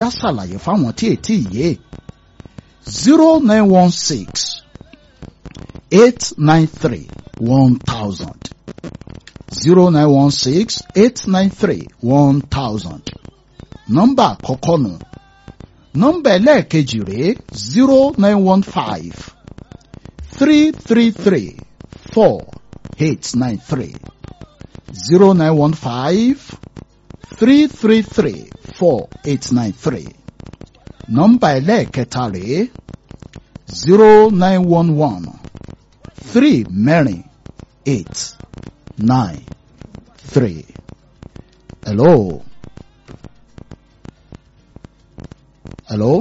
á ṣàlàyé fáwọn tí ètí yé zero nine one six eight nine three one thousand zero nine one six eight nine three one thousand nọ́mbà àkọ́kọ́ nù nọ́mbà ẹlẹ́ẹ̀kejì rèé zero nine one five three three three four eight nine three zero nine one five three three three four eight nine three nọ́mbà ẹlẹ́ẹ̀kẹta rèé zero nine one one three mẹ́rin eight nine three. Hello. Hello.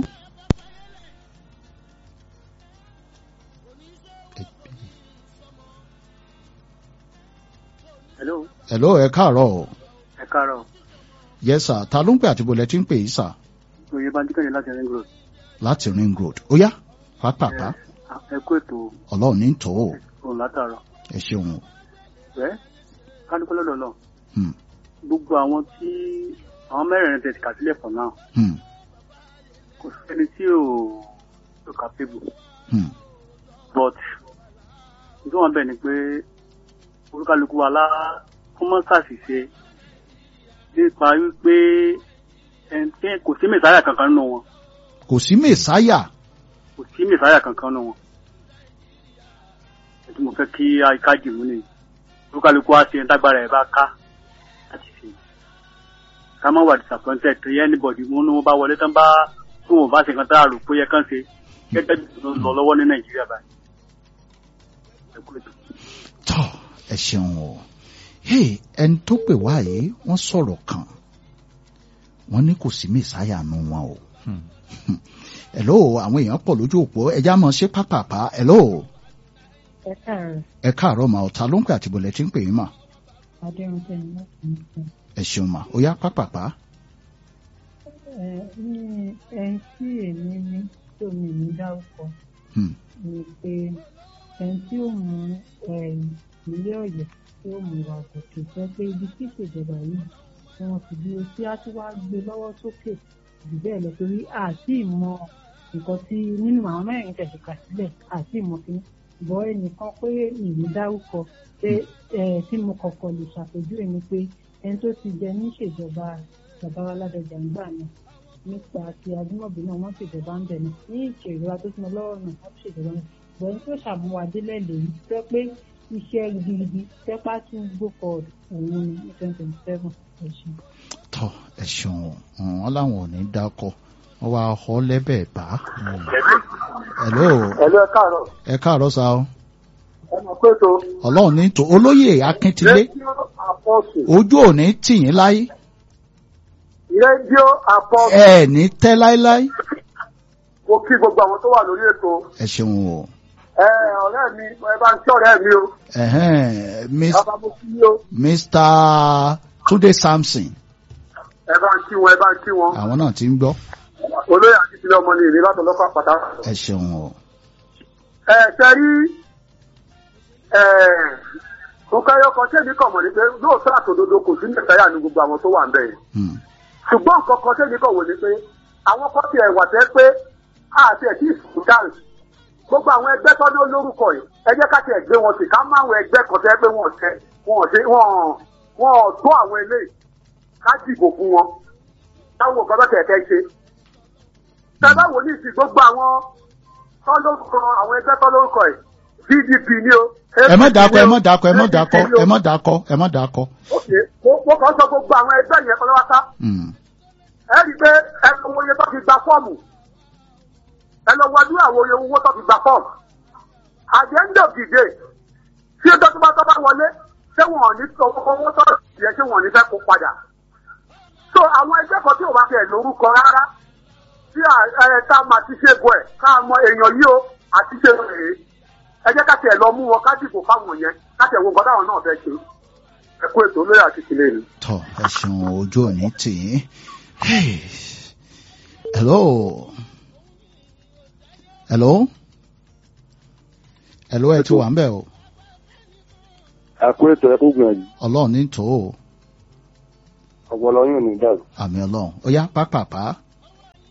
hello Hello, ẹ káàárọ̀ o. ẹ káàárọ̀ Yes sir, ta ló ń pè àti bolẹ̀ tí ń pè yìí sir? oyè bá díkànnì láti ring road Láti Ring Road. Ó yá, pápápá. ẹ kó ètò Ọlọ́run ní tò ó. òun látàárọ̀ Ẹ ṣeun o. ẹ kálukú lọ́dọ̀ náà Hmm, gbogbo àwọn tí àwọn mẹ́rẹ̀ẹ̀rin tẹ̀ kà sílẹ̀ pọ̀ náà hmm, kò sẹ́ni tí ò ò capable hmm. but nítorí wọn bẹ̀ ni pé olúkálukú wa lá fún mọ́sàsì ṣe nípa wípé ẹni tí kò sí mẹ́sàáyà kankan nínú wọn Kò sí mèsáyà. kò sí mẹ́sàáyà kankan nínú wọn ètò mo fẹ́ kí àyíká dìmú ni olúkálukú wa ṣe ń dágbára ẹ̀ bá ká láti ṣe ká má wà disappointed tí anybody wọn ní wọn bá wọlé tán bá tí wọn bá ṣe nǹkan tá a rò pé yẹ kán ṣe gẹ́gẹ́ bí ó ń lọ lọ́wọ́ ní nàìjíríà báyìí. Ẹ kú ètò. Tọ́ ẹ ṣeun o. Hey, ẹni tó pè wá yìí, wọ́n sọ̀rọ̀ kan. Wọ́n ní kò sí mèsáyà nù wọn o. Hello, àwọn èèyàn pọ̀ lójú òpó. Ẹja mọ̀ ṣe pápápá. Hello. ẹ káàárọ̀ Ẹ káàárọ̀ mà ọ̀tá ló ń pè àti bolẹ̀ tí ń pè yín mà. adéhùnsẹ ní láti ní sọ Ẹ ṣeun mà. Ó yá pápápá. ẹ ní ẹni tí èmi ní tó mi ní dárúkọ Hmm. ni pé ẹni tí ó mú ẹ, ìpínlẹ̀ Ọ̀yọ́ tí ó mú wa gòkè sọ pé ibi tí ìṣèjọba yìí tí wọ́n ti dúró sí á tún wá gbé lọ́wọ́ sókè jù bẹ́ẹ̀ lọ torí àti ìmọ̀ nǹkan tí nínú àwọn mẹ́rin tẹ̀sí kà sílẹ̀ àti ìmọ̀ kí bọ́ ẹnìkan pé ìlú dárúkọ pé ẹ tí mo kọ́kọ́ lè ṣàpèjúwe ni pé ẹni tó ti jẹ níṣèjọba bàbá wa ládọjà ń gbà náà nípa ti adúmọ̀bí náà wọ́n ṣèjọba ń bẹ̀ náà ní ìṣèjọba tó ti mọ lọ́wọ́ náà wọ́n ṣèjọba náà bọ̀ ẹni tó ṣàmúwadélẹ̀ lèyí tẹ́ pé iṣẹ́ gidigidi tẹ́pá tún go forward òun ni ní twenty twenty seven ẹ̀sìn. Tọ́ ẹ ṣeun o. Hmm, Wọ́n láwọn ò ní dákọ̀. Wọ́n wá họ lẹ́bẹ̀ẹ́ bá. Hmm. Hello. ẹ̀lú ẹ káàárọ̀ Ẹ káàárọ̀ sa o. ẹ mọ̀ pé tó Ọlọ́run ní tò. Olóyè Akíntìlé. rédíò àpọ̀sù Ojú ò ní tì yín láyé. rédíò àpọ̀sù Ẹ ní tẹ́ láéláé. mo kí gbogbo àwọn tó wà lórí ètò Ẹ ṣeun o. ẹ ọ̀rẹ́ mi ẹ bá ń kí ọ̀rẹ́ mi o Ẹ̀hẹ́n, Mis- bàbá mo kí o Mr. Túndé Samson. ẹ bá ń kí wọn ẹ bá ń kí wọn Àwọn náà ti ń gbọ́. olóyè àti ìpínlẹ̀ ọmọ ní ìlú látọ̀ lọ́kọ̀ àpàtà. Ẹ ṣeun o. ẹ ṣe rí nǹkan ẹyọ kan tẹ́mi kàn mọ̀ ní pé lóòótọ́ àtòdodo kò sí mẹ́tàyà ní gbogbo àwọn tó wà ń bẹ̀ yẹn Hmm. ṣùgbọ́n nǹkan kan tẹ́mi kàn wò ní pé àwọn kan ti ẹ̀wà tẹ́ pé àti ẹ̀kí ìfúdáàrì gbogbo àwọn ẹgbẹ́ tó ní olórúkọ yìí ẹ jẹ́ ká tiẹ̀ gbé wọn sí ká má àwọn ẹgbẹ́ kan tẹ́ pé wọ́n tẹ wọ́n ṣe wọ́n wọ́n tó àwọn eléyìí ká dìbò fún wọn táwọn nǹkan bá tẹ̀ kẹ́ ṣe tẹ́ bá wò ní ìsìn gbogbo àwọn tó lórúkọ àwọn ẹgbẹ́ tó lórúkọ yìí PDP ni o Ẹ má dákọ̀, ẹ má APC dákọ̀, ẹ má ni o, dákọ̀, APC ni o. ẹ má dákọ̀, ẹ má dákọ̀. Ok, mo- mo kàn sọ gbogbo àwọn ẹgbẹ́ yẹn kọ́ lọ́wọ́ sá Hmm. ẹ rí i pé ẹ lọ wo iye tó fi gba fọ́ọ̀mù ẹ lọ wo ọdún àwọn oye owó tó fi gba fọ́ọ̀mù at the end of the day tí ó dọ́tún bá tọ́ bá wọlé ṣé wọn ò ní sọ owó tó yẹ ṣé wọn ò ní fẹ́ kó padà so àwọn ẹgbẹ́ kan tí ò bá fẹ́ lórúkọ rárá tí ẹ ká máa ti ṣe bọ̀ ẹ̀ ká mọ èèyàn yìí o àti ṣe rèé ẹ jẹ́ ká tiẹ̀ lọ mú wọn ká dìbò fáwọn yẹn ká tiẹ̀ wo nǹkan táwọn náà fẹ́ ṣe ẹ kú ètò olóyè àti ìkìlẹ̀ ni. Tọ́ ẹ ṣeun o, ojú ò ní tì yín. Hey. Hello. Hello. Hello ẹ ti wà ń bẹ̀ o. àkó ètò ẹkú gbìyànjú Ọlọ́run ní tò ó. ọpọlọ yóò ní dàrú. Àmì Ọlọ́run. Ó yá pápápá.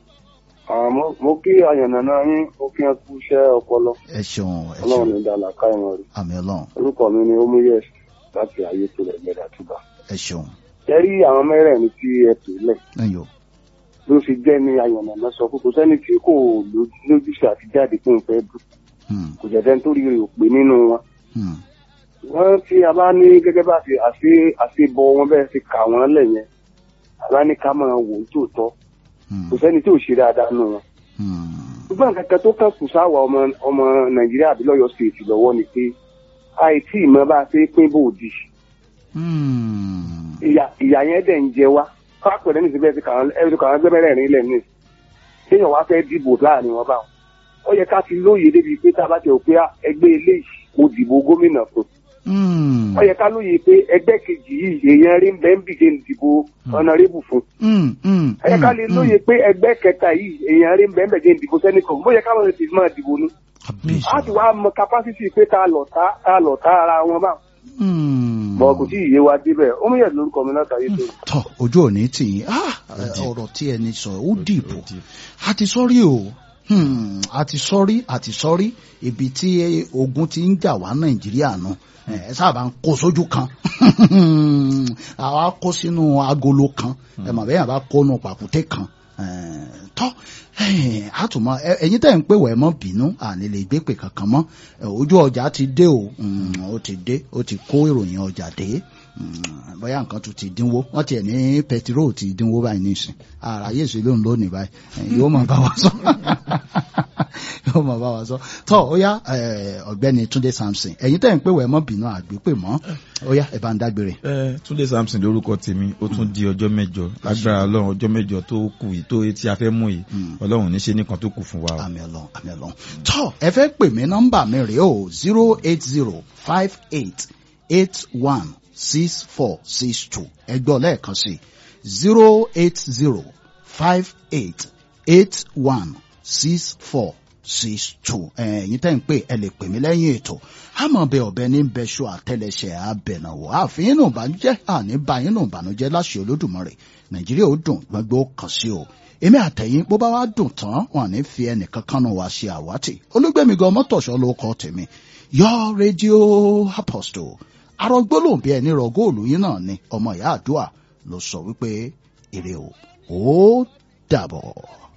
àmọ́ mo kí àyànnàná yín mo kí ẹ kú iṣẹ́ ọpọlọ ẹ ṣeun ẹ ọlọ́run ṣeun ní dàlà ká ìmọ̀ rí àmì ọlọ́run orúkọ mi ni omuyes láti ayé tó rẹ̀ gbẹ̀dà túbà. ẹ ṣeun ẹ rí àwọn mẹ́rẹ̀ẹ̀rin tí ẹ tò lẹ̀ ẹyọ ló fi jẹ́ ní àyànnàná sọ pé kò sẹ́ni tí kò lójú- lójúṣe àti jáde fún ìfẹ́ dùn Hmm, kò jẹ́ dẹ́ni tó rí rè ò pé nínú wọn. hmm, wọ́n tí a bá ní gẹ́gẹ́ bá ti àṣe àṣebọ wọn bẹ́ẹ̀ ti kà wọ́n lẹ̀ yẹn a bá ní ká máa wò ó tòótọ́ hmm, kò sẹ́ni tí ò ṣe dáadáa nù wọn. hmm. ṣùgbọ́n nǹkan kan tó kàn kù sáwà ọmọ ọmọ nàìjíríà àbí lọ́yọ̀ stéètì lọ́wọ́ ni pé àìtí ìmọ̀ bá a ṣe pín bòdì Hmm. ìyà ìyà yẹn dẹ̀ ń jẹ wá fápẹ̀rẹ̀ ní ìsìnkú ẹ̀sìn kàwọn ẹ̀sìn kàwọn ẹgbẹ́ mẹ́rẹ̀ẹ̀rin ilẹ̀ ní kéèyàn wá fẹ́ dìbò láàrin wọn báwọn ó yẹ ká ti lóye débi pé tá a bá ti rò pé ah, ẹgbẹ́ eléyìí mo dìbò gómìnà fún Hmm. ó yẹ ká lóye pé ẹgbẹ́ kejì yìí èèyàn rí bẹ́ẹ̀ ń bìjẹ́ ń dìbò ọ̀nàrẹ́bù fún Hmm, hmm, ó yẹ ká lè hmm, lóye pé ẹgbẹ́ kẹta yìí èèyàn rí bẹ́ẹ̀ ń bìjẹ́ ń dìbò sẹ́nìkan ó yẹ ká lóye ti máa dìbò ní Kábíyèsí. a ti wá mọ capacity pé ká lọ tá ká lọ tá ara wọn bá Hmm. bọ kò tí ì yé wa débẹ̀ ó mú yẹn lórúkọ mi látàrí tó tọ ojú òní tì yín Ah, ọ̀rọ̀ tí ẹni sọ ó dìbò a ti sọrí o Hmm, a ti sọrí a ti sọrí ibi tí ogun ti ń jà wá nàìjíríà nù ẹ sábà ń kó sójú kan àwa kó sínú agolo kan ẹ mọ̀ bẹ́ẹ̀ bá kó nu pàkúté kan Eh, tọ́ eh, àtùmọ̀ ẹ- ẹ̀yin tẹ́ ń pè wẹ̀ mọ́ bínú àní lè gbé pè kankan mọ́ Eh, ojú ọjà ti dé o Hmm, ó ti dé ó ti kó ìròyìn ọjà dé Hmm, bóyá nǹkan tún ti dínwó wọ́n tiẹ̀ ní pẹtiró ti dínwó báyìí nísìn ara yé sí lóun lónìí báyìí Eh, yóò máa bá wa sọ yóò máa bá wa sọ tọ́ ó yá eh, ọ̀gbẹ́ni Túndé Samson ẹ̀yin tẹ́ ń pè wẹ̀ mọ́ bínú àgbépè mọ́ ó yá ẹ̀ bá ń dágbére. ẹ túnde samson lórúkọ tèmi ó tún di ọjọ́ mẹ́jọ lágbára ọlọ́run ọjọ́ mẹ́jọ tó kù yìí tó tí a fẹ́ mú yìí ọlọ́run ní ṣe nìkan tó kù fún wa o. àmì ọlọ́run àmì ọlọ́run tọ́ ẹ fẹ́ pè mí nọ́mbà mi rèé o zero eight zero five eight eight one six four six two ẹ gbọ́ lẹ́ẹ̀kan sí zero eight zero five eight eight one six four six two ẹ̀yin tẹ́ ń pè ẹ lè pè mí lẹ́yìn ètò àmọ́ bẹ ọ̀bẹ ní bẹ́ṣọ àtẹlẹsẹ̀ abẹ̀nàwó àfihàn nù bànújẹ́ àní báyìí nù bànújẹ́ láṣẹ olódùmarè nàìjíríà ó dùn gbogbo kàn sí o èmi àtẹ̀yìn bó bá wá dùn tán wọn ní fi ẹnìkan kan náà wá ṣe àwátì olúgbẹ̀mí gan mọ́tòṣọ́ ló kọ́ tèmi yọ rédíò apostle arọgbólóhùn bí ẹni rọ góòlù yín náà ni ọmọ ìyá àdúà ló sọ wípé èrè o ó dàbọ̀.